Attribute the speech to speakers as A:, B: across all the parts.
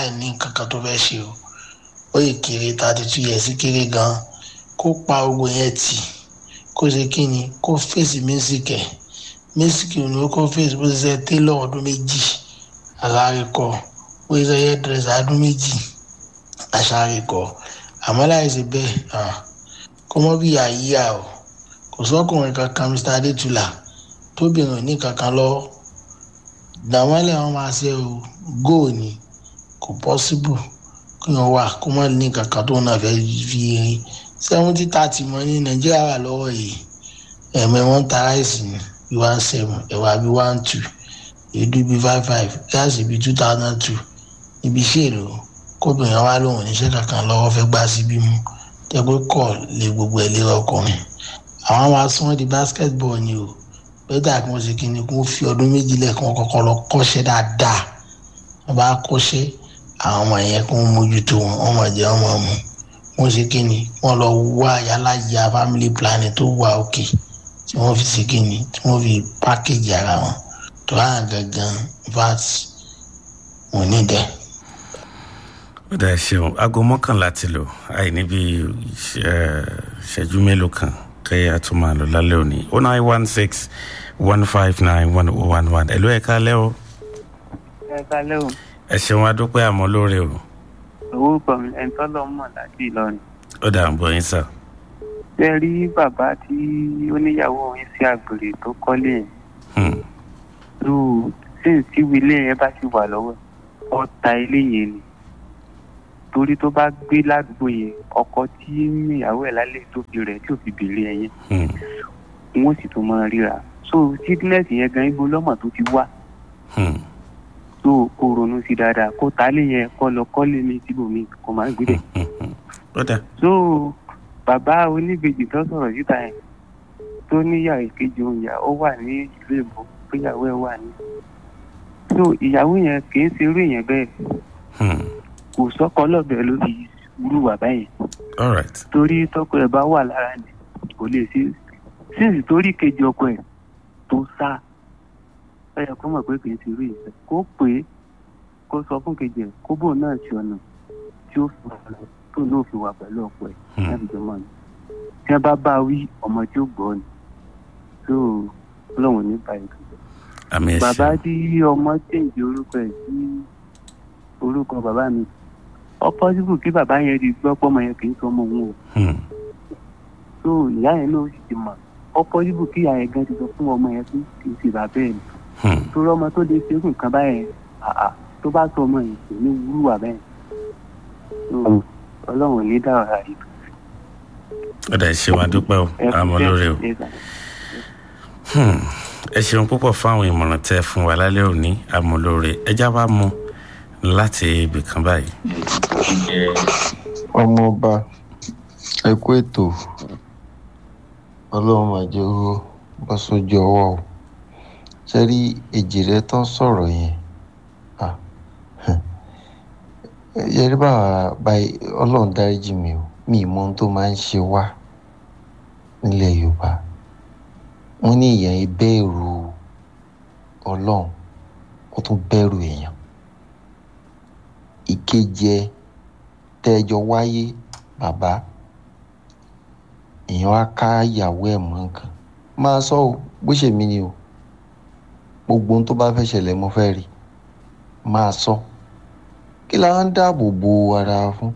A: láì ní nǹkan kan tó fẹ́ ṣe o ó yẹ kéré thirty two years kéré gan kó pa gbogbo yẹn tì kó ṣe kí ni kó fèsì mísíkì ẹ̀ mísíkì ni ó kó fèsì bó ṣe ṣe télọ̀ ọdún méjì alárìkọ bó ṣe ṣe hairdresser ọdún méjì aṣárìkọ àmọ́ láì ṣe bẹ́ẹ̀ kó mọ́ bí àyíyá o kò sọ́kùnrin kankan mr adétúlà tóbìnrin ò ní kankan lọ́wọ́ dàmọ́lẹ̀ wọn máa ṣe o góò ni kò pọ́síbù kí wọ́n wà kó mọ́ ní kankan tó náà fẹ́ fi rin seventy thirty mọ́ ní nàìjíríà wà lọ́wọ́ yìí ẹ̀mẹ́ wọn ta ráìsì ní bí one seven ẹ̀wà bí one two èédú bí five five gáàsì bí two thousand two ibi iṣẹ́ èlò kóbìnrin wa lòun níṣẹ́ kankan lọ́wọ́ fẹ́ gbá síbí mú tẹ́gbẹ́ kọ̀ lé gbogbo ẹ̀ lé ọkùnrin àwọn máa sún wọn di basketball ni o bẹ́tà kí wọ́n ṣe kí ni kí wọ́n fi ọdún méjì lẹ́ẹ̀kan kọ́kọ́ lọ kọ́ṣẹ́ dáadáa wọ́n bá kọ́ṣẹ́ àwọn ọmọ yẹn kí wọ́n mójútó wọn wọ́n máa jẹ wọ́n máa mú wọ́n ṣe kí ni wọ́n lọ wá yálàyà family planning tó wà òkè tí wọ́n fi ṣe kí ni tí wọ́n fi package ara wọn tó hàn gangan vat wọn ní dẹ́.
B: ó dà ṣeun aago mọ́kànlá ti lò àì níbi ìṣẹ́jú mélòó kan kẹ́yà tó máa lò lálẹ́ òní oh nine one six one five nine one oh one one ẹ̀lú ẹ̀ka lẹ́ o.
C: ẹ̀ka lẹ́ o.
B: ẹ ṣeun adúpẹ́ àmọ́ lóore o.
C: orúkọ mi ẹni tọ́lọ́ mọ̀ láti ìlọrin.
B: ó dà ń bọ̀ yín sà.
C: ṣé ẹ rí bàbá tí ó níyàwó yín sí àgbèrè tó kọ́lé yẹn. lù sí ìsíwì ilé yẹn bá ti wà lọ́wọ́ ọ̀tá ilé yẹn ni torí tó bá gbé ládùúgbò yẹn ọkọ tí ìyàwó ẹ̀ lálẹ́ tó fi rẹ̀ tí ò fi bèrè ẹ̀ yẹn wọ́n sì tún máa ríra so sickness yẹn gan ibo lọ́mọ tó ti wá so kó ronú sí dáadáa kó tálé yẹn kó lọ kọ́lé mi síbòmí kó máa gbé dẹ̀. so bàbá oníbejì tó sọ̀rọ̀ síta yẹn tó níyàwó ìkejì òun yà ó wà ní ìlú èbó péyàwó ẹ̀ wà ní. so ìyàwó yẹn kì í ṣe irú èèyàn bẹ́ẹ̀ kò sọ́kọ lọ́bẹ̀ ló fi wúrú wà báyìí. torí tọkọ ẹ̀ bá wà lára ni kò lè ṣe sínsì torí kejì ọkọ ẹ̀ tó sá ẹ yẹ kó mọ̀ pé kì í ṣe irú ìfẹ́ kó pè é kó sọ fún kejì ẹ̀ kó bóun náà ṣe ọ̀nà tí ó fi wà lọ tó náà fi wà pẹ̀lú ọkọ ẹ̀ láti jọ mọ́ ni tí wọ́n bá bá wí ọmọ tí ó gbọ́ ni tó ọlọ́run ní báyìí
B: àmì ẹ̀ṣẹ̀
C: bàbá tí ọmọ chẹ́ǹjì orúkọ ẹ̀ sí orúkọ bàbá mi ọpọ́sibù kí bàbá yẹn di gbọ́ pọ́mọ yẹn kì í sọ ọmọ òun o tó ìyá yẹn náà sì ti mọ̀ ọpọ́sibù kí ìyá yẹn gan ti sọ fún ọmọ yẹn pé kì í ṣe bàbá ẹ̀ ni torí ọmọ tó lè ṣe irú nǹkan báyẹn àà tó bá sọ ọmọ yẹn kò ní wúrúwà bẹ́ẹ̀ ọlọ́run ní dáhùn ara rẹ̀.
B: ó dà ṣe wá dúpẹ́ o àmọ́ lórí o ẹ ṣeun púpọ̀ fún àwọn ìmọ̀ràn tẹ́ fún wa lálẹ́ òní àmọ́ lórí ẹjá bá mu láti ibì kan báyìí.
D: ọmọọba ẹ kú ètò ọlọ́run máa jẹ́ owó bọ́ sójú ọwọ́ o ṣe rí èjì rẹ tán sọ̀rọ̀ yẹn yẹrí báwa báyìí ọlọ́run dáríjì mi o mi ì mọ ohun tó máa ń ṣe wá nílẹ̀ yorùbá wọ́n ní èèyàn yìí bẹ̀rù ọlọ́run ó tún bẹ̀rù èèyàn ìkejì ẹ tẹ́jọ wáyé bàbá èèyàn á ká ìyàwó ẹ̀ mọ́ nǹkan máa sọ o bó ṣe mí ni o gbogbo ohun tó bá fẹ́ ṣẹlẹ̀ mo fẹ́ rí máa sọ kí la ń dáàbò bo ara fún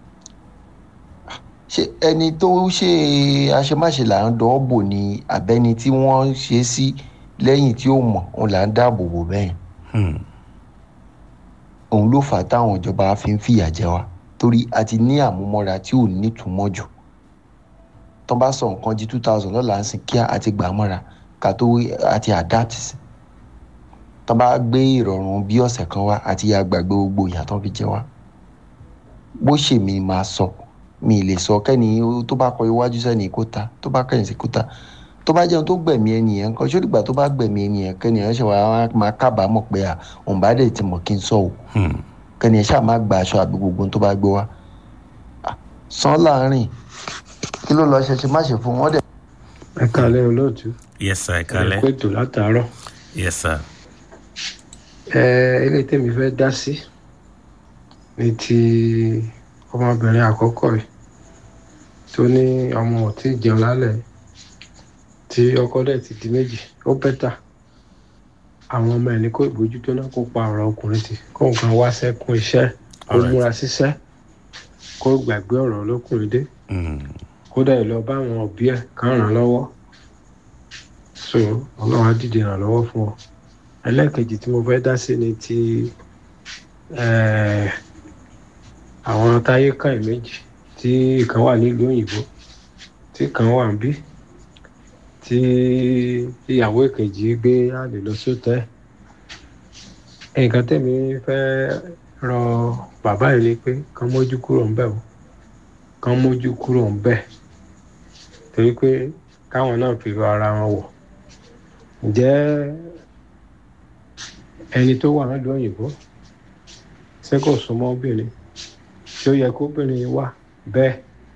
D: ṣé ẹni tó ṣe àṣemáṣe là ń dọ́ bò ní abẹ́ni tí wọ́n ṣe sí lẹ́yìn tí ó mọ̀ òun là ń dáàbò bò bẹ́ẹ̀ òun ló fà á táwọn ìjọba fi ń fìyà jẹ wa torí a ti ní àmúmọ́ra tí ò nítumọ̀ jù tó bá sọ nǹkan di two thousand lọ́la ń sìn kíá àti gbà mọ́ra ká tó àti adapt sí tó bá gbé ìrọ̀rùn bí ọ̀sẹ̀ kan wá àti ya gbàgbé gbogbo ìyà tó fi jẹ wá bó ṣe mi máa sọ mi lè sọ kẹ́ni tó bá kọ iwájú sẹ́ni kó ta tó bá kẹ́yìn sí kó ta tó bá jẹun tó gbẹ̀mí ẹnìyẹn nǹkan ṣó dìgbà tó bá gbẹ̀mí ẹnìyẹn kẹ́nìyẹn ṣe wàá máa kábàámọ̀ pé à òun bá dẹ̀ ti mọ̀ kí n sọ o kẹ́nìyẹn ṣáà má gba aṣọ àbí gbogbo tó bá gbé wá sàn láàrin kí ló lọ ṣe ṣe má ṣe fún wọn dẹ̀.
E: ẹ kálẹ́ olóòtú.
B: yes sir ẹ kálẹ́.
E: ẹ pètò látàárọ̀.
B: yes sir.
E: ẹ eléyìí tèmi fẹ́ dá sí ní ti ọmọbìnrin àkọ́kọ́ yìí tó ní ọmọ ò tí ì jẹun lálẹ́ tí ọkọ dẹ̀ ti di méjì ó bẹ́tà àwọn ọmọ ẹ̀ ní kó ìbójútó náà kó pa ọ̀rọ̀ ọkùnrin tì kó nǹkan wá sẹ́kún iṣẹ́ kó
B: Alright.
E: múra síṣẹ́ kó gbàgbé ọ̀rọ̀ olókùnrin dé
B: Mm.
E: kódà ẹ lọ bá àwọn òbí ẹ kàn ràn án lọ́wọ́ so ọlọ́run á dìde ràn lọ́wọ́ fún ọ ẹlẹ́ẹ̀kejì tí mo fẹ́ dá sí ni ti eh, àwọn táyé kan méjì tí ìkan wà nílùú òyìnbó tí kan wà ń bí tí ìyàwó ìkejì gbé àlè lọ sóòtẹ́ nǹkan tẹ̀mí fẹ́ rọ bàbá yìí ni pé kán mójú kúrò ń bẹ̀ o kán mójú kúrò ń bẹ̀ torí pé káwọn náà fi ara wọn wọ̀ ǹjẹ́ ẹni tó wà nílùú òyìnbó ṣé kò súnmọ́ obìnrin ṣé ó yẹ kó obìnrin wà bẹ́ẹ̀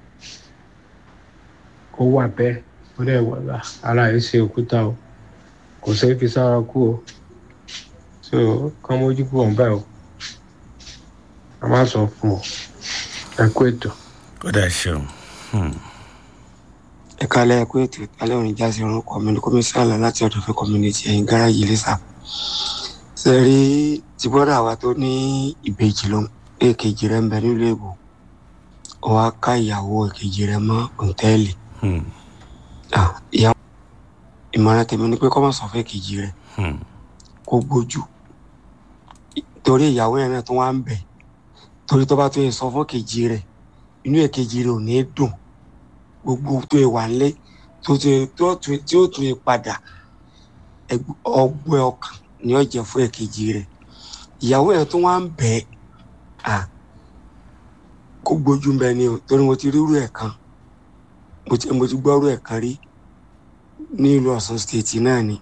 E: kó wà bẹ́ẹ̀ ó dẹ̀ wà lá ara ẹ̀ ṣe òkúta o kò ṣeé fi sára kú o so kán mójú kúrò ń bẹ̀ o a má sọ fún ọ ẹ kú ètò.
B: ó dà ṣeun Hmm.
F: ẹ kálẹ̀ ẹ kú ètò ìpínlẹ̀ òní jáde orúkọ mi ní kọmíṣánná láti ọ̀dọ̀ fẹ́ community ẹ̀yìn gáràjì lẹ́sà ṣe rí ti bọ́dà wa tó ní ìbejì ló èkejì rẹ̀ ń bẹ nílùú èbò ó wá ká ìyàwó èkejì rẹ̀ mọ́ òǹtẹ́ẹ̀lì
B: Hmm.
F: Ah, ìyàwó ìmọ̀ràn tèmi ni pé kọ́ mọ̀ sọ fún èkejì rẹ̀
B: Hmm.
F: kó gbójú torí ìyàwó yẹn náà tó wá ń bẹ̀ torí tó bá tó yẹ sọ fún èkejì rẹ̀ inú èkejì rẹ̀ ò ní dùn gbogbo tó yẹ wà nílé tó tó yẹ- tó tó- tí ó tún yẹ padà ẹgb- ọgbẹ́ ọkàn ni ó jẹ́ fún èkejì rẹ̀ ìyàwó yẹn tó wá ń bẹ̀ à kó gbójú ń bẹ ni o torí mo ti rírú ẹ̀ kan mo ti mo ti gbọ́rú ẹ̀ kan rí ní ìlú Ọ̀ṣun state náà ni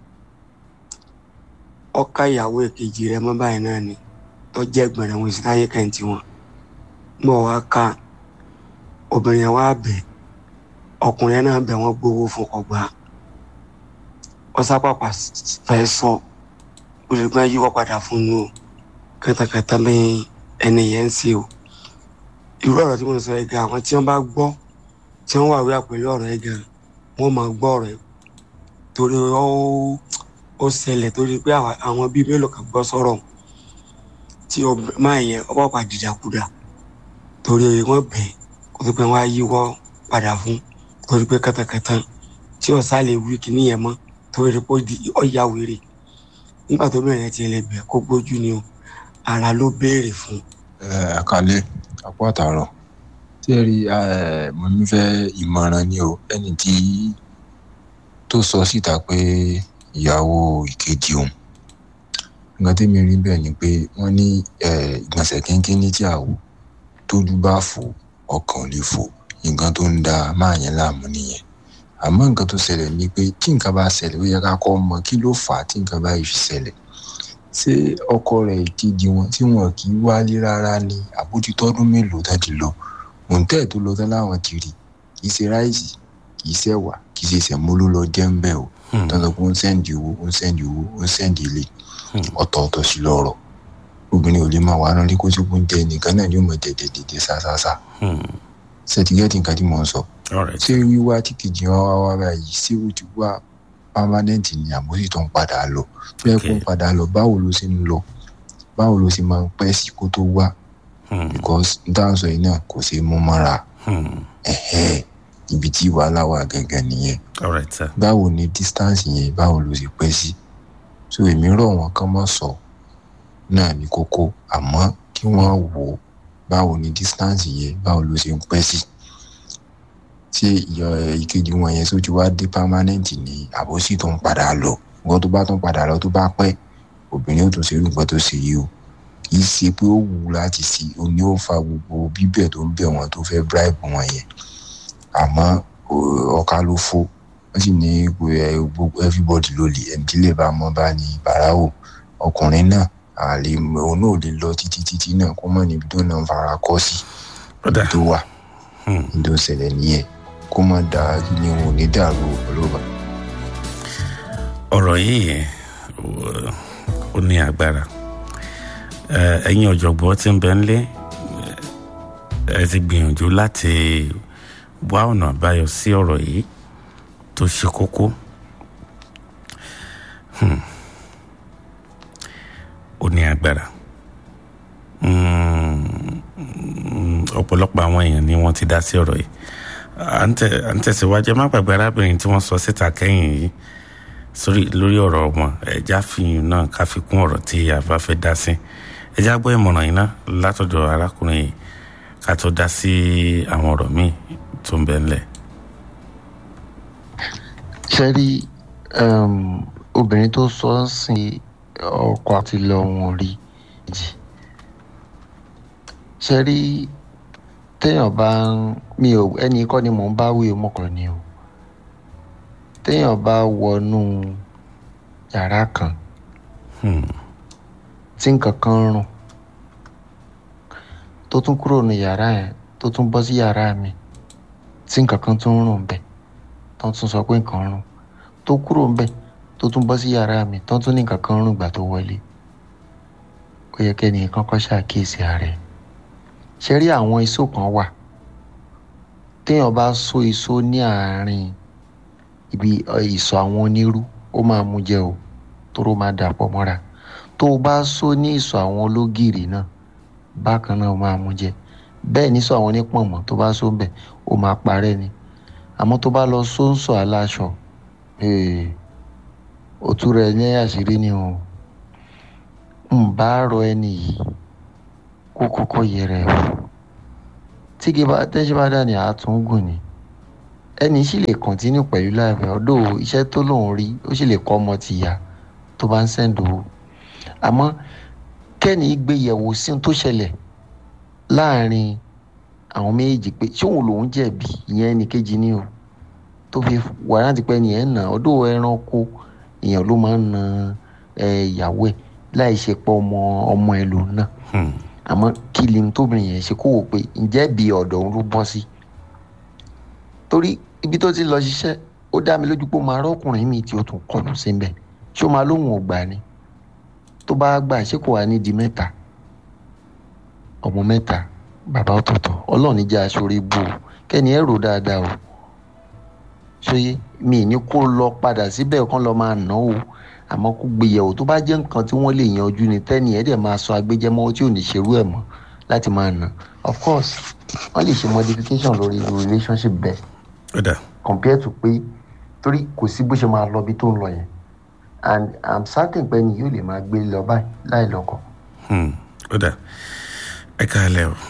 F: ọkà ìyàwó èkejì rẹ̀ mọ́ báyìí náà ni tó jẹ́ gbẹ̀rẹ̀ wọn ìsìláyé kẹ́ǹtì wọn mọ̀ wá ká obìnrin yẹn wá bẹ̀ ọkùnrin yẹn náà bẹ̀ wọ́n gbowó fún ọgbà ọsápàpà fẹ́ sọ olùgbọ́n yíwọ́ padà fún un o kẹtàkẹtà ní ẹni yẹn ń ṣe o irú ọ̀rọ̀ tí mo sọ yìí gan àwọn tí wọ́n bá gbọ́ tí wọ́n wà wíwà pẹ̀lú ọ̀rọ̀ yìí gan wọ́n máa gbọ́ ọ̀rọ̀ yìí torí ó ó ṣẹlẹ̀ torí pé àwa- àwọn bíi mélòó kan gbọ́ sọ̀rọ̀ tí ọb- máa yẹn ọba pa dìdàkudà torí wọ́n bẹ̀ kó tó pé wọ́n á yíwọ́ padà fún torí pé kẹtàkẹtà tí ọ̀sá lè wí kíní yẹn mọ́ torí pé ó di- ó ya wèrè nígbà tó bẹ̀rẹ̀ tiẹ̀ lè bẹ̀ kó gbójú ni o ara ló béèrè fún
G: àkàlẹ́ àpò àtàrọ̀ tí ẹ rí eh, mo ní fẹ́ ìmọ̀ràn ni o ẹni tí tó sọ síta pé ìyàwó ìkejì òun nǹkan tí mi rí bẹ́ẹ̀ ni pé wọ́n ní eh, ìgbọ̀nsẹ̀ kínkín ní tí àwò tójú bá fò ọkàn ò lè fò nǹkan tó ń da máa yẹn láàmú nìyẹn àmọ́ nǹkan tó ṣẹlẹ̀ ni pé tí nǹkan bá ṣẹlẹ̀ ó yẹ ká kọ́ mọ kí ló fà á tí nǹkan bá yìí fi ṣẹlẹ̀ ṣé ọkọ rẹ̀ ìkejì wọn tí wọn kì í wálé rárá ni àbójútọ́dún mélòó tán ti lọ òǹtẹ̀ tó lọ tán láwọn ti rí kì í ṣe ráìsì kì í ṣẹ̀wà kì í ṣe sẹ̀mó ló lọ jẹ́ ń bẹ̀ o
B: Hmm.
G: tán sọ pé ó ń sẹ́ǹdì owó ó ń sẹ́ǹdì owó ó ń sẹ́ǹdì ilé ọ̀tọ̀ọ̀tọ̀ sí lọ́rọ̀ obìnrin ò lè máa wà náà ní kó tó kún jẹ nìkan náà ni ó mọ dẹ̀dẹ̀ dẹ̀dẹ̀ ṣáṣáṣá
B: Hmm.
G: ṣètìgẹ́tì nǹkan tí mò ń sọ
B: all right
G: ṣé wíwá tí kejì wá wá wá báyìí ṣé ó ti wá permanent ni àmójì tó ń padà lọ tó yẹ kó ń
B: Okay.
G: padà lọ báwo ló ṣe ń lọ báwo ló ṣe máa ń pẹ́ sí kó tó wá
B: Hmm.
G: because n tá à ń sọ yìí náà kò ṣeé mú mọ́ra
B: Hmm.
G: ẹ̀hẹ́ ibi tí wàhálà wà gangan nìyẹn
B: all right sir
G: báwo ni distance yẹn báwo ló ṣe pẹ́ sí so èmi rọ̀ wọ́n kán mọ́ sọ náà ní kókó àmọ́ kí wọ́n wò ó báwo ni distance yẹn báwo ló ṣe ń pẹ́ sí ṣé ìyọ ìkejì wọn yẹn tó ti wá dé permanent ní àbòsí tó ń padà lọ nǹkan tó bá tún padà lọ tó bá pẹ́ obìnrin ó tún ṣe irú nǹkan tó ṣe yìí o kì í ṣe pé ó wù ú láti ṣe o ní ó fa gbogbo bíbẹ̀ tó ń bẹ̀ wọ́n tó fẹ́ bribe wọn yẹn àmọ́ o- ọ̀ka ló fó wọ́n sì ní ẹ, gbogbo everybody ló lè ẹni tí lè bá mọ́ bá ní bàráwò ọkùnrin náà àlè òun náà ò lè lọ títí títí náà kó mọ̀ níbi tó náà ń fara kọ́ sí
B: ó dà
G: ibi tó wà
B: Hmm.
G: ní tó ṣẹlẹ̀ nìyẹn kó mọ̀ dá kí ni òun ò ní dàrú ọlọ́ba.
B: ọ̀rọ̀ yìí ó- ó ní agbára Eh, ẹ̀yin ọ̀jọ̀gbọ́n tí ń bẹ ńlé ẹ ti gbìyànjú láti wá ọ̀nà àbáyọ sí ọ̀rọ̀ yìí tó ṣe kókó Hmm. ó ní agbára Mm, ọ̀pọ̀lọpọ̀ àwọn èèyàn ni wọ́n ti dá sí ọ̀rọ̀ yìí à ń tẹ̀- à ń tẹ̀síwájú ẹ má gbàgbé arábìnrin tí wọ́n sọ síta kẹ́yìn yìí sórí lórí ọ̀rọ̀ wọn ẹja fìyìn náà ká fi kún ọ̀rọ̀ tí a bá fẹ́ dá sí ẹja gbọ́ ìmọ̀ràn yìí náà látọ̀dọ̀ arákùnrin yìí ká tó dá sí àwọn ọ̀rọ̀ míì tó ń bẹ ńlẹ̀.
D: ṣe rí um, obìnrin tó sọ ọ́ sìn ọkọ àti lọ wọn rí jì ṣe rí téèyàn bá ń mi ò ẹnì kọ́ ni mò ń bá wí ọmọkùnrin ni o téèyàn bá wọnú yàrá kan
B: Hmm.
D: tí nǹkan kan rùn tó tún kúrò ní yàrá yẹn tó tún bọ́ sí yàrá mi tí nǹkan kan tún rùn bẹ́ẹ̀ tó tún sọ pé nǹkan rùn tó kúrò ńbẹ̀ tó tún bọ́ sí yàrá mi tó tún ní nǹkan kan rùn gbà tó wọlé ó yẹ kẹ́ni kọ́kọ́ ṣàkíyèsí ààrẹ ṣe rí àwọn iṣó kan wà téèyàn bá so iṣó ní àárín ibi ọ, ìsọ̀ àwọn onírú ó máa mú jẹ o tóró máa dàpọ̀ mọ́ra tó o bá so ní ìsọ̀ àwọn ológìrì náà bákan náà ó máa mú jẹ bẹ́ẹ̀ ní sọ àwọn onípọ̀nmọ́ tó bá so ń bẹ̀ ó máa parẹ́ ni àmọ́ tó bá lọ sóńsọ aláṣọ ee, òtún rẹ̀ ní àṣírí ni o ń bá rọ ẹni yìí kó kọ́kọ́ yẹra ẹ̀ wò tí kì bá tẹ́sí bá dà ní àtúngùn ni ẹni sì lè kọ̀ntínú pẹ̀lú láìpẹ́ ọdọ́ iṣẹ́ tó lòun rí ó sì lè kọ́ ọmọ tìyà tó bá ń sẹ́ńdò o àmọ́ kẹ́ni gbé yẹ̀wò sí ohun tó ṣẹlẹ̀ láàrin àwọn méjèèjì pé ṣé òun lòún jẹ̀bi ìyẹn ẹnì kejì ni o tó fi wà láti pẹ́ ni ẹ̀ ń nà ọdọ́ ẹranko èèyàn ló máa ń na ẹ, ìyàwó ẹ̀ láì ṣe pọ̀ ọmọ ọmọ ẹ̀ lòun náà
B: Hmm.
D: àmọ́ kí ni tóbìnrin yẹn ṣe kó wò pé ǹjẹ́ bí ọ̀dọ̀ òun ló bọ́ sí torí ibi tó ti lọ ṣiṣẹ́ ó dá mi lójú pé ó máa rọ́kùnrin mi tí ó tún kọlù sí mbẹ̀ ṣé ó máa lóhùn ọgbà ni tó bá gbà ṣé kò wá ní di mẹ́ta ọmọ mẹ́ta bàbá ọ̀tọ̀ọ̀tọ̀ ọlọ́run ní jẹ́ aṣọ́rí bù ó kẹ́ni ẹ̀ rò dáadáa o ṣóyé mi ní kó lọ padà síbẹ̀ kán lọ máa ná o àmọ́ kó gbéyẹ̀wò tó bá jẹ́ nǹkan tí wọ́n lè yanjú ni tẹ́ni ẹ̀ dẹ̀ máa sọ agbẹjẹ́mọ́ tí ò ní ṣerú ẹ̀ mọ́ láti máa ná of course wọ́n lè ṣe modification lórí irú relationship bẹ́ẹ̀
B: ó dà
D: compared to pé torí kò sí bó ṣe máa lọ bí tó ń lọ yẹn and i'm certain pé ni yóò lè máa gbé lọ báyìí láì lọ́kọ.
B: Hmm. ó dà ẹ káàlẹ́ o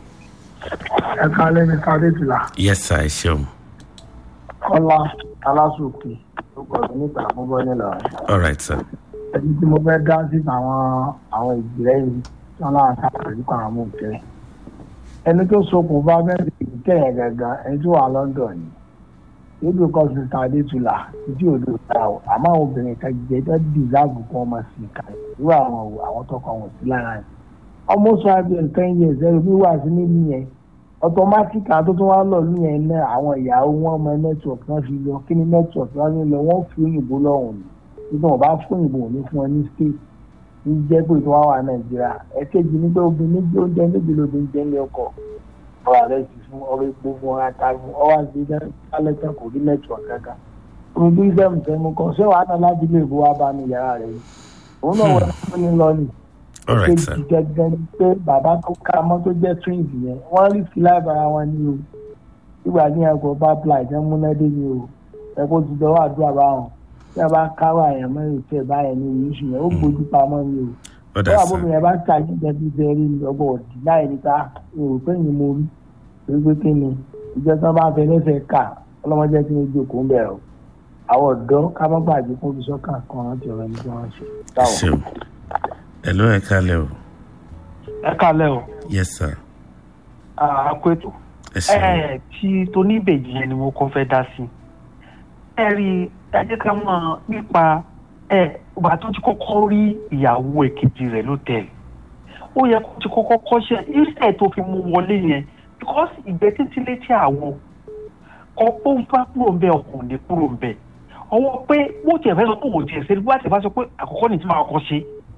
H: ẹ kálẹ́ ní kádétìlá
B: yes sir ẹ ṣeun
H: kọ́lá alásòkè tó gbọ́dọ̀ níta fún bọ́nílà
B: all right sir
H: ẹni tí mo fẹ́ dá sí àwọn àwọn ìgbìlẹ̀ yìí tí wọ́n láwọn sábà nípa àwọn òkèrè ẹni tó sokùn bá bẹ́ẹ̀ sì kẹ́yìn gangan ẹni tó wà London ni ebi kọ́ sí ta adétúlà títí òdo ta o àmọ́ àwọn obìnrin kan jẹ́ tó dìsáàbù kí wọ́n máa sì kà irú àwọn o àwọn tọkọ wọn sí lára yẹn ọmọ sọ abẹ nǹkan yẹn ẹ̀sẹ̀ mi wà sí níbi yẹn ọtọmátìkì àti tó wá lọ ní yẹn náà àwọn ìyàwó wọn mọ nẹ́tíwọ̀kì náà fi lọ kí ni nẹ́tíwọ̀kì wọn fi lọ wọ́n fi òyìnbó lọ́hùn ni nígbà wọn bá fún òyìnbó ò ní fún ọ ní state ní jẹ́ pé tó wá wà nàìjíríà ẹ̀kejì nígbà obìnrin méjì oúnjẹ méjì lóbìnrin jẹ́ ní ọkọ̀ ọ̀rọ̀ rẹ̀ ti fún ọ̀rọ̀ epo fún ọ̀rọ̀ ata fún ọ̀rọ̀ àti ìdálẹ́tẹ̀ kò rí nẹ́tíwọ̀kì kankan omi bí sẹ́mu sẹ́mu kan ṣé wàá náà láti ilé ìbò wa bá ní yàrá rẹ̀ yìí òun náà wọ́n fún ní lọ ni
B: all right sir
H: kejì gẹ́gẹ́ ni pé bàbá tó ká mọ́ tó jẹ́ twins yẹn wọ́n rí sí láìbára wọn ní o ìgbà ní ẹ̀kọ́ bá pla ìjẹ́ múnádé ni o ẹ̀kọ́ ti dọ́wọ́ àdúrà báwọn tí a bá káwọ́ àyàn mẹ́rin tẹ̀ báyẹn ní ìyíṣù yẹn ó gbójú pamọ́ ni o
B: ó dà
H: bọ́wọ́
B: sir
H: àbómi yẹn bá ń ta jíjẹ bí bẹ́ẹ̀rí ni ọgbọ̀n òdì láì níta èrò pé yìí mo rí torí pé kí ni ìjọ tí wọ́n bá fẹ́ lẹ́sẹ̀ ká ọlọ́mọdé tí wọ́n jókòó ń bẹ̀rù àwọn ọ̀dọ́ ká má gbàgbé fún bisọ́kà kan rántí ọ̀rọ̀ ẹni tí wọ́n ṣe.
B: ẹ ṣeun ẹ ló ẹ káàlẹ́ o
I: ẹ kálẹ̀ o
B: yes sir
I: àkóètò
B: ẹ ṣeun
I: ẹ tí tóníbèjì yẹn ni mo kọ́ fẹ́ dá sí ẹ rí ẹ jẹ́ ká mọ̀ nípa ẹ ìgbà tó ti kọ́kọ́ rí ìyàwó èkejì rẹ̀ lótẹ́ẹ̀lì ó yẹ kó ti kọ́kọ́ kọ́ṣẹ́ ìṣẹ̀ tó fi mú wọlé yẹn because ìgbẹ́ títí létí àwọn ọ̀pọ̀ ń bá kúrò ń bẹ ọkùnrin ní kúrò ń bẹ ọwọ́ pé bó tiẹ̀ fẹ́ sọ pé òun tiẹ̀ ṣe bó tiẹ̀ bá sọ pé àkọ́kọ́ ní ti máa kọ́ ṣe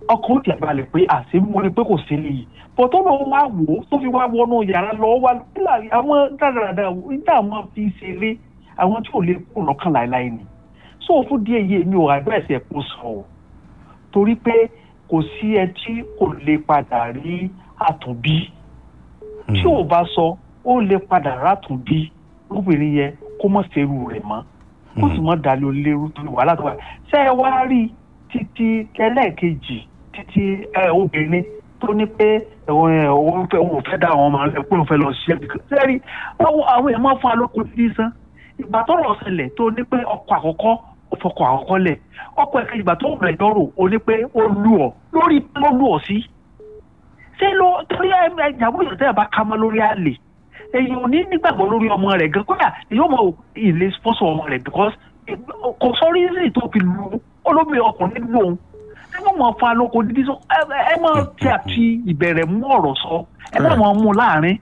I: ọkàn ó tiẹ̀ balẹ̀ pé àṣé mo rí pé kò sí léyìí bọ̀ tó lọ́wọ́ wá wò ó tó fi wá wọnú yàrá lọ wá nílà àwọn dáradára nígbà àwọn fi ṣeré àwọn tí ò lè kú lọ́kàn láéláé ni so fún díẹ̀ yìí mi ò àgbẹ̀sì ẹ̀ kó sọ ọ́ torí pé kò sí ẹ tí kò lè padà rí àtúnbí tí ò bá sọ ó lè padà rátúnbí lóbìnrin yẹn kó mọ̀ ṣerú rẹ̀ mọ́ kó sì mọ̀ dalẹ̀ olérú torí wàhálà tó wà ṣé ẹ wá rí títí ẹlẹ́ẹ̀kejì títí ẹ obìnrin tó ní pé òun fẹ́ òun fẹ́ dá àwọn ọmọ rẹ̀ pé òun fẹ́ lọ ṣiṣẹ́ bí kan sẹ́rí àwọn èèyàn máa fún alóko títí sán ìgbà tó rọ̀ ṣẹlẹ̀ tó ní pé ọkọ̀ àkọ́kọ́ ó fọkọ̀ àkọ́kọ́ lẹ̀ ọkọ̀ ẹ̀kẹ́ ìgbà tó rẹ̀ dọ́rọ̀ ó ní pé ó lù ọ́ lórí ló lù ọ́ sí ṣé ló torí ìyàwó yóò tẹ́ ẹ̀ bá ká mọ́ lórí àlè èyí ò ní nígbàgbọ́ lórí ọmọ rẹ̀ gan kódà yóò mọ ilé sponsor ọmọ rẹ̀ because kò sọ rízì tó fi lu olómi ọkùnrin lù òun ẹ má mọ fa lóko dídí sọ ẹ má tí a fi ìbẹ̀rẹ̀ mú ọ̀rọ̀ sọ ẹ má mọ mú láàrin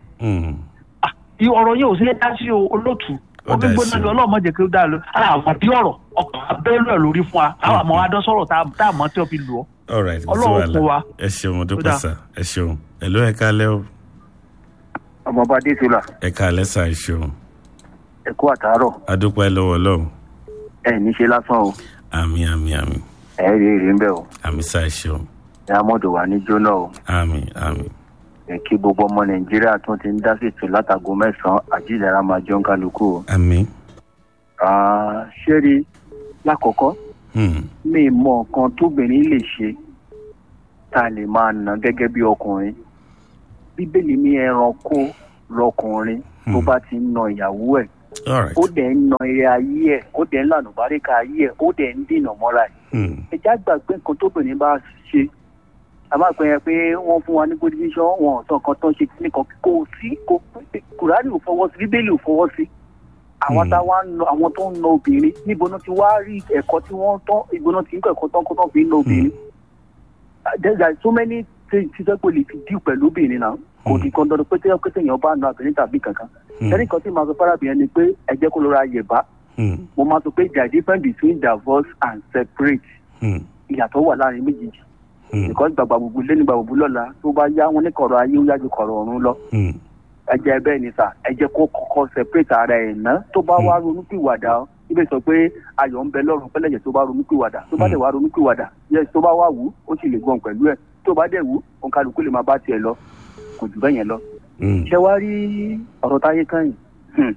I: ọ̀rọ̀ yóò ṣe é dá sí olóòtú omi gbóná ni ọlọ́mọ jẹ́ kí ó dá lọ àwọn bí ọ̀rọ̀ ọkọ̀ abẹ́rẹ́ rẹ̀ lórí fún wa àwọn àmọ́ adọ́sọ̀rọ̀ tá a mọ̀ tí ó fi lù ọ́ ọlọ́run kún wa.
B: ẹ ṣeun mo dúpẹ́ sá ẹ ṣeun ẹ ló ẹ kálẹ́ o.
J: ọmọọba adéṣọlá.
B: ẹ kálẹ́ sá ẹ ṣeun.
J: ẹ kú àtàárọ̀.
B: adúpẹ́ lọ́wọ́ lọ́wọ́.
J: ẹ ní ṣe lásán o.
B: àmì àmì àmì.
J: ẹ rí èrè ń bẹ o.
B: àmì sá ẹ ṣeun.
J: ẹ amọ̀dọ̀ wà ní jóná o.
B: àmì àmì
J: ẹ kí gbogbo ọmọ nàìjíríà tún ti ń dá sí ètò látago mẹ́sàn-án àjíǹdàrà máa jọ ń kálukú o.
B: àmì.
J: ṣé rí lákọ̀ọ́kọ́ mi mọ nǹkan tóbìnrin lè ṣe tá a lè máa nà gẹ́gẹ́ bí ọkùnrin bíbélì mi ẹranko lọkùnrin tó bá ti ń na ìyàwó ẹ̀ ó dẹ̀ ń na eré ayé ẹ̀ ó dẹ̀ ń lànà báríkà ayé ẹ̀ ó dẹ̀ ń dènà mọ́ra ẹ̀ ẹ já gbàgbé nǹkan tóbìnrin bá ṣe àmọ́ àpẹ yẹn pé wọ́n fún wa ní good vision wọn ọ̀sán kan tó ń ṣe nìkan kò sí kò kùránì ò fọwọ́ sí bíbélì ò fọwọ́ sí àwọn tá wá ń lọ àwọn tó ń na obìnrin níbo náà ti wá rí ẹ̀kọ́ tí wọ́n tán ìbò náà ti ń kọ́ ẹ̀kọ́ tán kó tán fi ń na obìnrin there are so many things tí sẹ́pẹ̀ lè fi díù pẹ̀lú obìnrin náà kò ní kan dandan pé tí wọ́n èèyàn bá na obìnrin tàbí kankan ẹnì kan tí màá sọ fárábìnrin ni pé ẹ jẹ́ kó lọ́ra yẹ̀bá mo máa sọ pé there is difference between divorce and separate ìyàtọ̀ wà láàrin méjèèjì because gbàgbà gbogbo lé ní gbàgbà lọ́la tó bá yá wọn ní kọ̀rọ̀ ayé ó yájú kọ̀rọ̀ ọ̀run lọ. ẹ jẹ́ bẹ́ẹ̀ ni sà ẹ jẹ́ kó kọ́kọ́ separate ara ẹ̀ ná tó bá wá ronúpìwàdà ibẹ̀ sọ pé ayọ̀ ń bẹ lọ́rùn pẹ́lẹ́jẹ̀ tó bá ronúpìwàdà tó bá dẹ̀ wá ronúpìwàdà yẹ tó bá wá wù ó sì lè gbọ̀n pẹ̀lú ẹ̀ tó bá dẹ̀ wù òǹkàlùkù lè máa bá tiẹ̀ lọ kò jù bẹ́ẹ̀ yẹn lọ. ṣé wàá rí ọ̀rọ̀ táyé kan yìí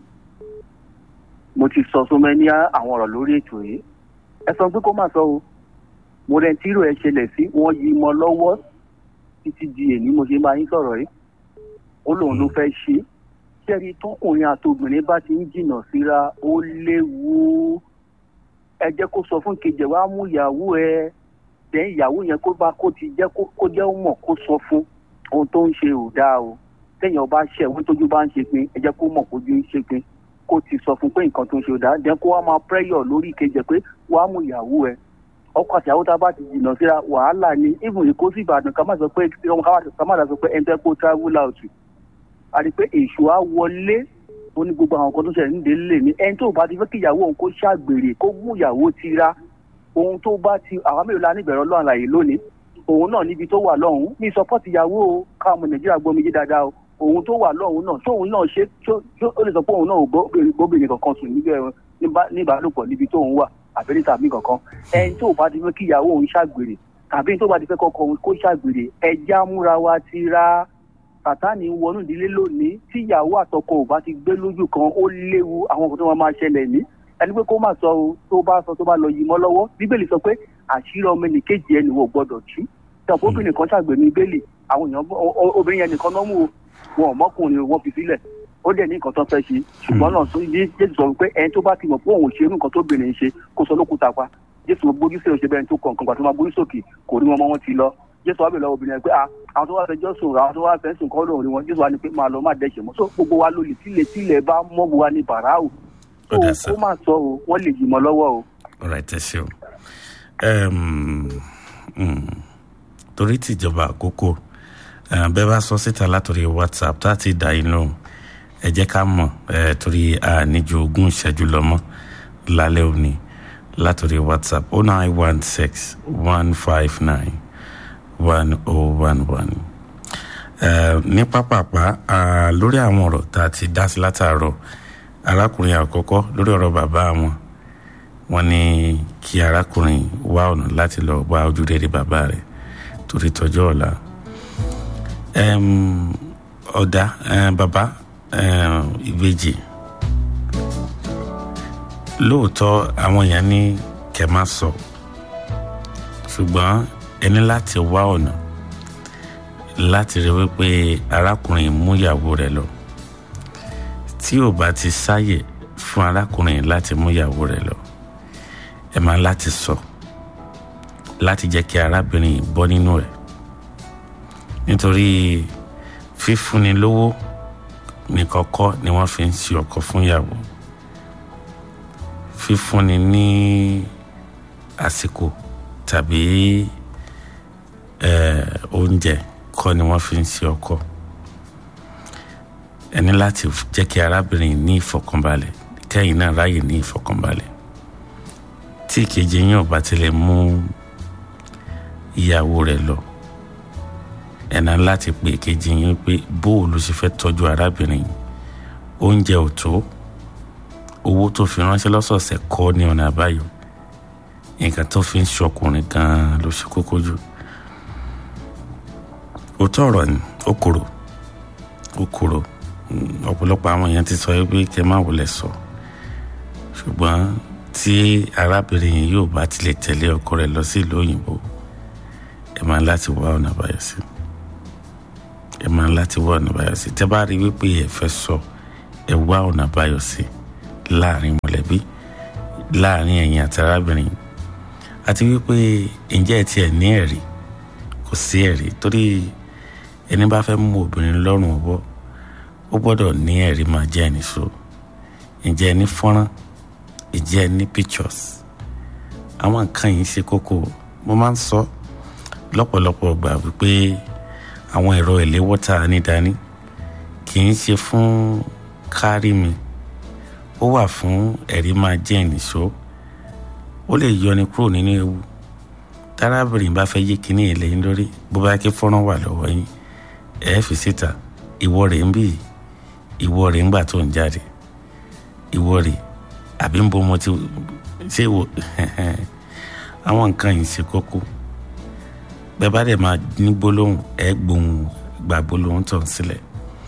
J: mo ti sọ sọmọ ní àwọn ọ̀rọ̀ lórí ètò yìí ẹ sọ pé kó má sọ o mo rẹ tírò ẹ ṣẹlẹ̀ sí wọ́n yí mọ́ lọ́wọ́ títí di èmi mo ṣe máa ń sọ̀rọ̀ yìí ó lóun ló fẹ́ ṣe ṣẹ́ni tọkùnrin àtobìnrin bá ti ń jìnnà síra ó léwu ẹ jẹ́ kó sọ fún kejì wa mú ìyàwó ẹ dẹ́n ìyàwó yẹn kó bá kó ti jẹ́ kó jẹ́ mọ̀ kó sọ fún ohun tó ń ṣe ò dáa o téèyàn bá ṣẹ̀ wọ́n tójú bá ń ṣe pin ẹ jẹ́ kó mọ̀ kójú ń ṣe pin kó ti sọ fún pé nǹkan tó ń ṣe ò dáa dẹ́n kó wá máa pẹ́yọ̀ lórí kejì pé wàá mú ìyàwó ẹ ọkọ àti àwọn tá a bá ti jìnnà síra wàhálà ni even èkó sí ìbàdàn ká má sọ pé ká má sọ pé ẹni tẹ́ kó travel out a rí i pé èṣù á wọlé ó ní gbogbo àwọn kan tó ṣẹlẹ̀ nídìí lè ní ẹni tó bá ti fẹ́ kí ìyàwó òun kó ṣàgbèrè kó mú ìyàwó tira ohun tó bá ti àwọn mélòó la níbẹ̀rẹ̀ ọlọ́run àlàyé lónìí òun náà níbi tó wà lọ́hùn ní support ìyàwó o káwọn ọmọ nàìjíríà gbọ́ mi yé dáadáa o òun tó wà lọ́hùn náà tóun náà ṣe ó lè sọ pé òun náà ò gbóbìnrin kankan sùn níbàálòpọ̀ níbi tóun wà àbẹ́rẹ́ tàbí kankan ẹni tó bá ti fẹ́ kí ìyàwó òun ṣàgbèrè tàbí tó bá ti fẹ́ kọ́kọ́ òun kó ṣàgbèrè ẹja múra wa ti ra sàtáni wọnú ìdílé lónìí tí ìyàwó àtọkọ ò bá ti gbé lójú kan ó léwu àwọn nǹkan tó máa ṣẹlẹ̀ ní ẹni pé kó má sọ o tó bá sọ tó bá lọ yìí mọ́ lọ́wọ́ bíbélì sọ pé àṣírí ọmọ ẹnìkejì ẹni wò gbọdọ̀ tú tàbí obìnrin kan ṣàgbèrè bíbélì àwọn èèyàn obìnrin yẹn nìkan náà mú o wọn ò mọ́kùnrin wọn fi sílẹ̀ ó dẹ̀ ní nǹkan tó fẹ́ ṣe ṣùgbọ́n náà tó yé jésù sọ pé ẹni tó bá ti mọ̀ pé òun ò ṣe irú nǹkan tó bìnrin ṣe kó sọ lókùúta pa jésù gbójú sí òṣèbẹ ẹni tó kọ̀ nǹkan gbà tó máa gbójú sókè kò rí wọn mọ́ wọn ti lọ jésù wá bẹ̀ lọ́wọ́ obìnrin pé àwọn tó wá fẹjọ́ sùn àwọn tó wá fẹ́ sùn kọ́ lóhùn rí wọn jésù wá ní pé máa lọ má dẹ́ṣẹ̀ mọ́ so gbogbo wa lólè tílẹ̀ tílẹ̀ bá mọ́ gbogbo wa ní bàráù tó ó máa sọ o wọ́n lè yìí mọ́ lọ́wọ́ o.
B: ọ̀rọ̀ ẹ̀ ṣe o torí tìjọba àkókò bẹ́ẹ̀ bá sọ síta látòrí whatsapp tá a ti dà inú ẹ jẹ́ ká mọ̀ torí a níjú ogún ìṣẹ́jú lọ́mọ́ lálẹ́ òní látòrí whatsapp oh nine one six one five nine one oh one one. ní pápápá lórí àwọn ọ̀rọ̀ tá a ti dá sí látàárọ̀ arákùnrin àkọ́kọ́ lórí ọ̀rọ̀ bàbá wọn wọn ní kí arákùnrin wá ọ̀nà láti lọ wá ojú rere bàbá rẹ̀ torí tọjọ́ ọ̀la. ọ̀dà bàbá ìbejì lóòótọ́ àwọn èèyàn ní kẹ́ má sọ ṣùgbọ́n ẹni láti wá ọ̀nà láti rí wípé arákùnrin mú ìyàwó rẹ̀ lọ tí ò bá ti sáyè fún arákùnrin láti mú ìyàwó rẹ̀ lọ ẹ máa láti sọ láti jẹ́ kí arábìnrin bọ́ nínú ẹ̀ nítorí fífúnni lówó nìkan kọ́ ni wọ́n fi ń ṣe ọkọ fún ìyàwó fífúnni ní àsìkò tàbí oúnjẹ kọ́ ni wọ́n fi ń ṣe ọkọ ẹni láti jẹ́ kí arábìnrin ní ìfọ̀kànbalẹ̀ kẹ́yìn náà ráyè ní ìfọ̀kànbalẹ̀ tí ìkejì yín ò bá tilẹ̀ mú ìyàwó rẹ̀ lọ ẹ̀nà láti pè ìkejì yín pé bóòlù ṣe fẹ́ tọ́jú arábìnrin oúnjẹ ò tó owó tó fi ránṣẹ́ lọ́sọ̀ọ̀sẹ̀ kọ́ ní ọ̀nà àbáyọ nǹkan tó fi ń ṣọkùnrin gan-an ló ṣe kókó jù òótọ́ ọ̀rọ̀ ni ó kúrò ó kúrò ọ̀pọ̀lọpọ̀ àwọn èèyàn ti sọ pé kẹ́ má wọlé sọ ṣùgbọ́n tí arábìnrin yìí yóò bá tilẹ̀ tẹ̀lé ọkọ rẹ̀ lọ sí ìlú òyìnbó ẹ máa láti wá ọ̀nà àbáyọ sí ẹ máa láti wá ọ̀nà àbáyọ sí tẹ́ bá rí wípé ẹ fẹ́ sọ ẹ wá ọ̀nà àbáyọ sí láàrin mọ̀lẹ́bí láàrin ẹ̀yin àti arábìnrin àti wípé ǹjẹ́ ẹ tiẹ̀ ní ẹ̀rí kò sí ẹ̀rí torí ẹni bá fẹ́ mú obìnrin lọ́rùn ọwọ́ ó gbọ́dọ̀ ní ẹ̀rí máa jẹ́ ẹni so ǹjẹ́ ẹ ní fọ́nrán ǹjẹ́ ẹ ní pictures àwọn nǹkan yìí ṣe kókó mo máa ń sọ lọ́pọ̀lọpọ̀ gbà wípé àwọn ẹ̀rọ ìléwọ́ tá a ní dání kì í ṣe fún kárí mi ó wà fún ẹ̀rí máa jẹ́ ẹni so ó lè yọni kúrò nínú ewu tárábìnrin bá fẹ́ yí kíní ìlẹ́yìn lórí bó bá ké fọ́nrán wà lọ́wọ́ yín ẹ̀ fi síta ìwọ rẹ̀ ń bì ìwọ rẹ̀ ń gbà tó ń jáde ìwọ rẹ̀ àbí ń bo mo ti ṣé wo àwọn nǹkan yìí ṣe kókó bẹ́ẹ̀ bá dẹ̀ máa ní gbólóhùn ẹ̀ gbóhùn gba gbólóhùn tó ń sílẹ̀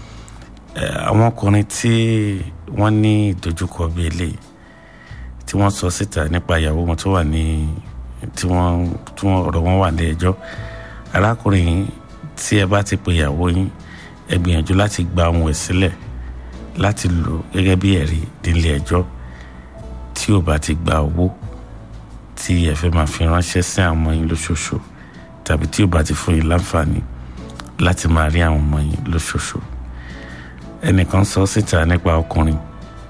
B: àwọn ọkùnrin tí wọ́n ní ìdojúkọ bíi eléyìí tí wọ́n sọ síta nípa ìyàwó wọn tó wà ní tí wọ́n tí wọ́n ọ̀rọ̀ wọn wà ní ẹjọ́ arákùnrin yìí tí ẹ bá ti pe ìyàwó yín ẹ gbìyànjú láti gba ohun ẹ̀ sílẹ̀ láti lò gẹ́gẹ́ bí ẹ̀rí nílé ẹjọ́ tí ò bá ti gba owó tí ẹ fẹ́ máa fi ránṣẹ́ sí àwọn ọmọ yín lóṣooṣù tàbí tí ò bá ti fún yín láǹfààní láti máa rí àwọn ọmọ yín lóṣooṣù ẹnìkan sọ síta nípa ọkùnrin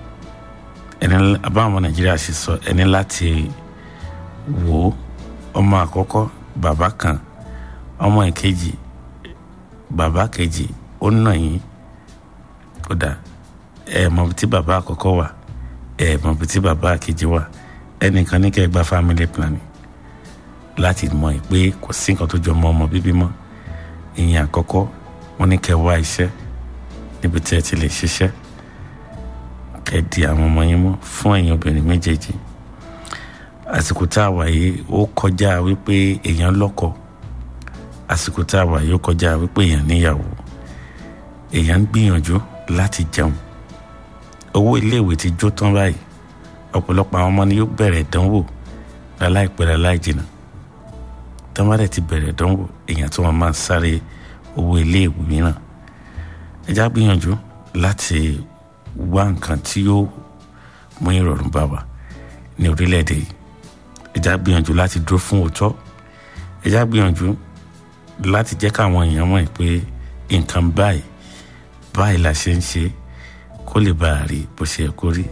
B: ẹni abáwọn ọmọ nàìjíríà ṣe sọ ẹni láti wò ó ọmọ àkọ́kọ́ bàbá kan ọmọ ìkejì bàbá kejì ó nà yín kódà ẹ mọ tí bàbá àkọ́kọ́ wà ẹ mọ tí bàbá kejì wà ẹnìkan ní kẹ́ gba family planning láti mọ̀ pé kò sí nǹkan tó jọ mọ́ ọmọ bíbí mọ́ ìyẹn àkọ́kọ́ wọ́n ní kẹ́ wá iṣẹ́ níbi tí ẹ ti lè ṣiṣẹ́ kẹ́ di àwọn ọmọ yín mọ́ fún ẹ̀yin obìnrin méjèèjì àsìkò tá a wà yìí ó kọjá wípé èèyàn lọ́kọ àsìkò tá a wà yìí ó kọjá wípé èèyàn níyàwó èèyàn ń gbìyànjú láti jẹun owó iléèwé ti jó tán báyìí ọ̀pọ̀lọpọ̀ àwọn ọmọ ni yóò bẹ̀rẹ̀ ìdánwò láláìpẹ́ láláìjìnà tọ́mọ́dẹ̀ ti bẹ̀rẹ̀ ìdánwò èèyàn tó wọn máa sáré owó iléèwé mìíràn ẹjá gbìyànjú láti wá nǹkan tí yóò mú ìrọ̀rùn bá wa ní orílẹ̀-èdè yìí ẹjá gbìyànjú láti dúró fún òótọ́ ẹjá gbìyànjú láti jẹ́ káwọn èèyàn mọ̀ pé nǹkan báyìí báyìí la ṣe ń ṣe kó lè bá a rí bó ṣe yẹ kó rí.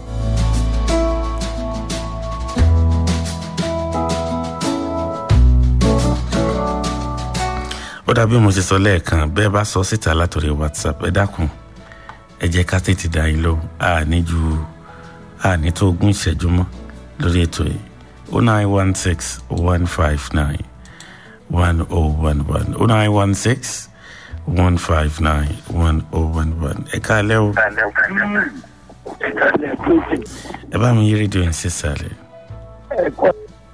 B: ó dàbí mo ṣe sọ lẹ́ẹ̀kan bẹ́ẹ̀ bá sọ síta látòrí whatsapp ẹ dákun ẹ jẹ́ ká tètè dá yín lóhùn àní ju àní tó ogún ìṣẹ́jú mọ́ lórí ètò yìí o nine one six one five nine 1011 0916 159 1011 ẹ káalẹ́ o ẹ bá mi yí rédíò yẹn sísàlẹ̀
K: ẹ̀kọ́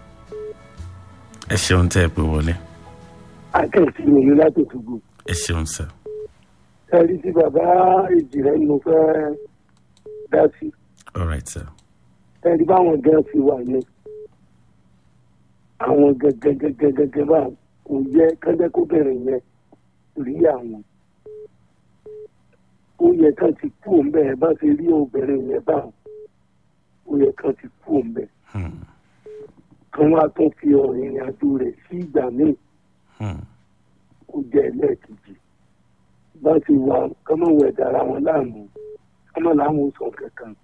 B: ẹ ṣeun tẹ́ ẹ pé wọlé
K: akẹ́sì òní láti tùgbò
B: ẹ ṣeun sá
K: ẹ̀rí tí bàbá èjì rẹ̀ mo fẹ́ dá sí
B: all right sir
K: ẹ̀rí báwọn gan fi wà ní àwọn gẹ́gẹ́gẹ́gẹ́gẹ́ bá kò yẹ kẹ́jẹ́ kó bẹ̀rẹ̀ yẹn rí àwọn ó yẹ kán ti kú òun bẹ́ẹ̀ bá ṣe rí obìnrin yẹn bá ó yẹ kán ti kú òun bẹ́ẹ̀ kán wá tún fi ọ̀rìn ìrìn àjò rẹ̀ sí ìgbà míì kó jẹ́ ẹlẹ́ẹ̀kejì bá ti wà kọ́mọ̀ wẹ̀ dára wọn láàmú kọ́mọ̀ láwọn sọ kankan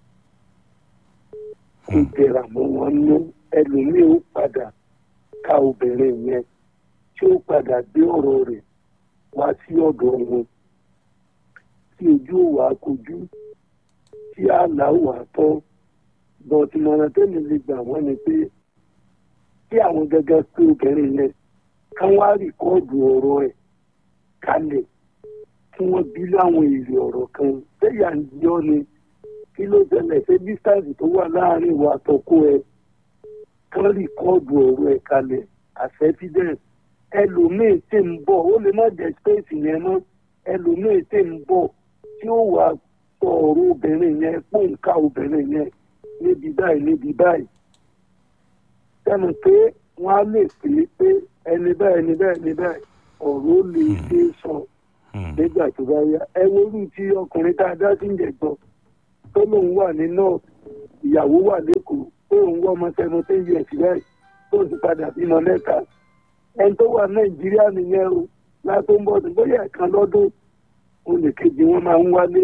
K: kó jẹrà mọ́ wọn nú ẹlòmíì ó padà ká obìnrin yẹn tí ó padà gbé ọ̀rọ̀ rẹ̀ wá sí ọ̀dọ̀ wọn tí ojú ò wá kojú tí àlá ò wá tọ́ bọ̀tìmọ̀ràn tẹ́lẹ̀ lè gbà wọ́n ni pé kí àwọn gẹ́gẹ́ pé obìnrin yẹn kán wá rìkọ́ọ̀dù ọ̀rọ̀ ẹ̀ kalẹ̀ kí wọ́n bí láwọn èrè ọ̀rọ̀ kan bẹ́yà ń yọ ni kí ló ṣẹlẹ̀ ṣé distance tó wà láàrin ìwà àtọ́kọ ẹ̀ kán rìkọ́ọ̀dù ọ̀rọ̀ ẹ̀ kalẹ̀ as evidence ẹlòmíì tí ń bọ̀ ó lè má jẹ́ space yẹn mọ́ ẹlòmíì tí ń bọ̀ tí ó wà sọ ọ̀rọ̀ obìnrin yẹn pòǹkà obìnrin yẹn níbi báyìí níbi báyìí sẹ́nu pé wọ́n á lè pè é pé ẹni báyìí ẹni báyìí ẹni báyìí ọ̀rọ̀ ó lè ṣe é sọ nígbà tó bá yá ẹ worú tí ọkùnrin tá a dá sí ìjẹ̀gbọ́n tó lòun wà ní north ìyàwó wà lẹ́kọ̀ọ́ tó lòun wọ́ ọmọ seventeen years báyìí tó sì padà bímọ mẹ́ta ẹni tó wà nàìjíríà nìyẹn o látó ń bọ̀ sí bóyá ẹ̀kan lọ́dún olè kejì wọn máa ń wálé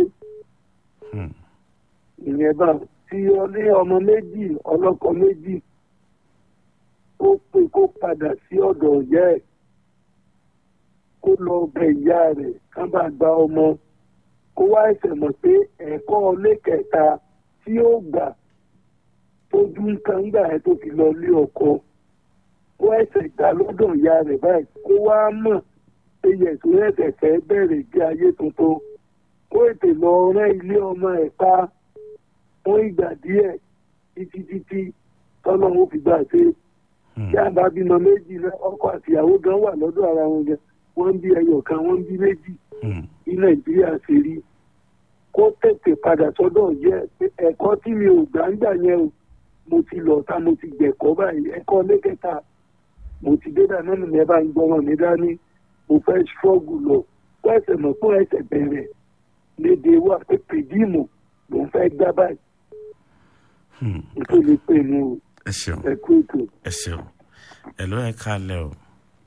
K: ìyẹn bá tí ó ní ọmọ méjì ọlọ́kọ méjì ó pé kó padà sí ọ̀dọ̀ ọ̀yá ẹ̀ kó lọ bẹ ìyá rẹ̀ kán bá gba ọmọ kó wá ẹsẹ̀ mọ̀ pé ẹ̀kọ́ ilé kẹta tí ó gbà tójú ń kan gbà ẹ̀ tó fi lọ lé ọkọ kó ẹsẹ̀ gbà lọ́dọ̀ ìyá rẹ̀ báyìí kó wá mọ̀ pé yẹ̀sùn ẹ̀sẹ̀ fẹ́ bẹ̀rẹ̀ ìgbé ayé tuntun kó ètè lọ rẹ́ ilé ọmọ ẹ̀ pa fún ìgbà díẹ̀ títí títí tọ́lọ́run fi gbà ṣe tí a bá bímọ méjì rẹ ọkọ àtìyàwó gan wà lọ́dọ̀ ara wọn gan wọ́n ń bí ẹyọ kan wọ́n ń bí méjì ní nàìjíríà ṣe rí kó tètè padà sọ́dọ̀ jẹ́ pé ẹ̀kọ́ tí mi ò gbà ń gbà yẹn o mo ti lọ ta mo ti gbẹ̀kọ́ báyìí ẹ̀kọ́ lẹ́kẹ̀ta mo ti dé dáná mi ẹ bá ń gbọ́ràn mi dání mo fẹ́ ṣọ́ọ̀gù lọ kó ẹsẹ̀ mọ̀ fún ẹsẹ̀ bẹ̀rẹ̀ léde wà pé pèdíìmù ló ń fẹ́ gbá báyìí nítorí pé inú
B: ẹ ṣeun
K: ẹ̀kú ètò.
B: ẹ ṣeun ẹ ló ẹ káalẹ́ o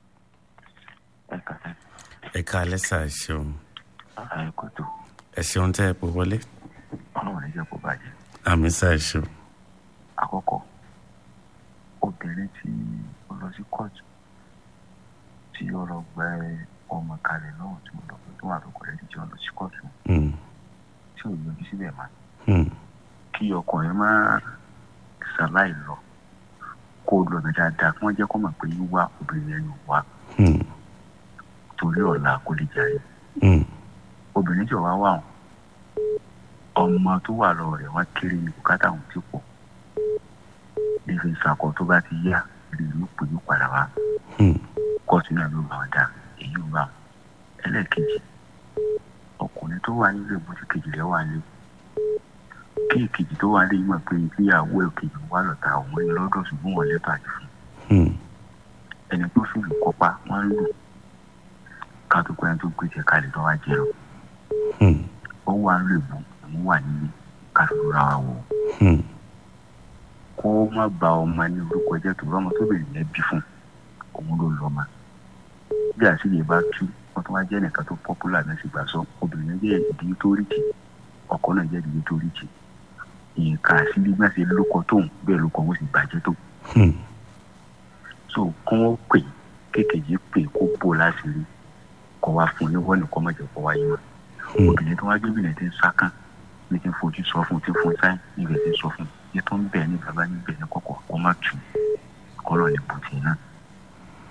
B: ẹ káalẹ́ sà ẹ ṣeun
L: kòtò
B: ẹ ṣeun tẹ́ ẹ pò wọlé
L: ọlọ́run ní jẹ́ kó bàjẹ́
B: àmì sà ẹ ṣeun
L: àkọ́kọ́ obìnrin tí ó lọ sí kóòtù tí ó lọ gbẹ ọmọ kalẹ̀ lọ́wọ́ tí ó lọ tó wà lóko rẹ̀ tí ó lọ sí kóòtù
B: Hmm,
L: tí ò yọjú síbẹ̀ máa
B: hmm,
L: kí ọkùnrin máa ṣàláì lọ kó o lọ bẹ dáadáa kí wọ́n jẹ́ kó mọ̀ pé wíwá obìnrin ẹni wá
B: hmm,
L: torí ọ̀la kó lè jàre
B: hmm,
L: obìnrin tí ò wá wà wọn ọmọ tó wà lọ rẹ̀ wọ́n kéré ní bùkátà òun ti pọ̀ nífi ìsàkọ tó bá ti yá rí ìlú pè ní padà wá
B: hmm,
L: kóòtù náà ló bá wọn dá èyí ò bá wọn ẹlẹ́ẹ̀kejì ọkùnrin tó wà nílé ìbòjú kejì rẹ̀ wà lé kí èkejì tó wà lé yìí mọ̀ pé ìgbéyàwó èkejì wà lọ́ta òun ní lọ́dọ̀ ṣùgbọ́n wọn lẹ́tọ̀ àti fún
B: hmm,
L: ẹni tó sì lù kópa wọ́n lù ká tó pẹ́ ẹni tó gbé jẹ kalẹ̀ tó wá jẹ lọ
B: hmm,
L: ó wà ń lè bù òun wà nílé ká fi rọra wa wò ó
B: hmm,
L: kó má ba ọmọ ní orúkọ jẹ́ tó rọ́mọ tó bèrè yẹn bí fún òun ló lọ́mọ bí àṣìlè bá tú wọ́n tó wá jẹ́ nìkan tó pọ́pùlà náà sì gbà sọ obìnrin jẹ́ ìdílé tó rí jì ọkọ náà jẹ́ ìdílé tó rí jì nǹkan àṣìlè bí wọ́n ṣe lóko tóun bẹ́ẹ̀ lóko wọn sì bàjẹ́ tó
B: hmm,
L: so kí wọ́n pè kékèjì pè kó bò láṣìírí kó wá fún un ní wọ́n nìkan mọ̀jẹ̀ kó wáyé wọn
B: hmm,
L: obìnrin tó wá gbé bìnrin tí ń sákàn ní ti ń fojú sọ fún un tí ń fún un sáyìn níbẹ̀ tí ń sọ fún un ní tó ń bẹ̀ ní bàbá níbẹ̀ ní kọ̀kọ̀ kó má tù kọ́lọ̀ ní bùtì náà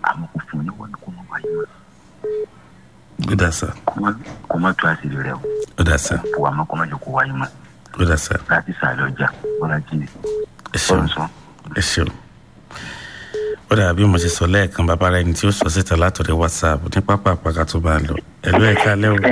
L: àmọ́ kò fún un níwọ̀n kó má wáyé mọ́
B: ó dà sá
L: kó má tú àṣírí rẹ o
B: ó dà sá
L: kó wà mọ́ kó má jẹ́ kó wáyé mọ́
B: ó dà sá
L: láti sàlẹ̀ ọjà bọ́lá jí
B: ẹ ṣeun ẹ ṣeun ó dà bí mo ṣe sọ lẹ́ẹ̀kan bàbá rẹ ní tí ó sọ síta látọ̀rẹ́ whatsapp ní pápá àpàkà tó bá ń lọ ẹ̀lú ẹ̀ka alẹ́ o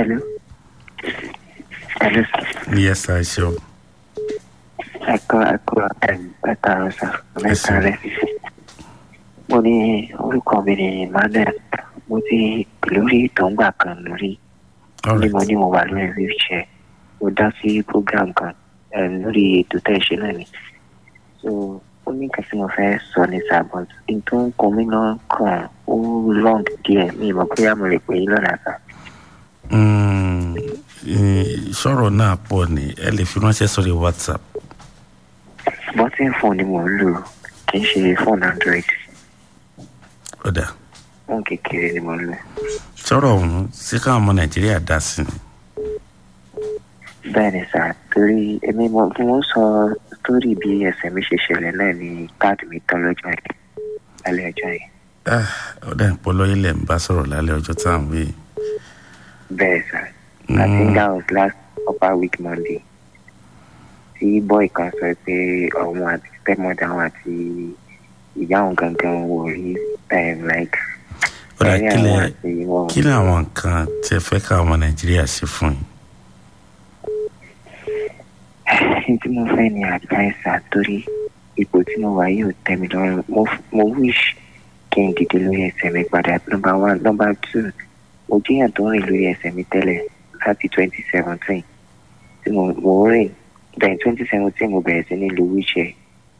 B: yes sir ẹ ṣeun
M: ẹ̀kọ́ ẹ̀kọ́ ẹ̀ka ọ̀sà mẹ́ta rẹ̀. mo ní orúkọ mi ní emmanuel mo ti lórí ìtọ́ngbà kan lórí ní mo ní mo wà lórí wheelchair mo dá sí program kan eh, lórí ètò tẹ́ ẹ ṣe náà ni so ó ní nǹkan tí mo fẹ́ sọ ní sábọ̀t n tó ń kọ mí náà kàn ó long díẹ̀ mi ìmọ̀ bóyá mo lè pè é lọ́nà àgbà.
B: Mm, eh, sọ̀rọ̀ náà pọ̀ ni ẹ lè fi ránṣẹ́ sórí whatsapp
M: bọ́tìn fóònù ni mò ń lò kì í ṣe fóònù android
B: ó dà
M: fóònù kékeré ni mò ń lò.
B: sọ̀rọ̀ ọ̀hún sí káwọn ọmọ nàìjíríà dá sí ni
M: bẹ́ẹ̀ ni sà torí èmi mo mo ń sọ sítórì bí ẹsẹ̀ mi ṣe ṣẹlẹ̀ náà ni káàdì mi tán lọ́jọ́ yìí lálẹ́ ọjọ́ yìí.
B: Ah, ó dà ń polo ilẹ̀ ń bá sọ̀rọ̀ lálẹ́ ọjọ́ tá à ń wí
M: bẹ́ẹ̀ sà i think that was last upper week monday tí boy kan sọ pé òun àti stepmother òun àti ìyá òun gangan wò rí um, like
B: ó dà
M: ẹ̀rí
B: kí
M: àwọn
B: lẹ
M: àti wọn.
B: kí ni àwọn nǹkan tí ẹ fẹ́ káwọn ọmọ nàìjíríà ṣe fún yín
M: ní tí mo fẹ́ ní advice torí ipò tí mo wà yìí ò tẹ́ mi lọ́rùn mo mo wish kí n dìde lórí ẹsẹ̀ mi padà number one number two mo jíyàn tó ń rìn lórí ẹsẹ̀ mi tẹ́lẹ̀ láti twenty seventeen tí mo mo ń rìn then twenty seventeen mo bẹ̀rẹ̀ sí ní lo wheelchair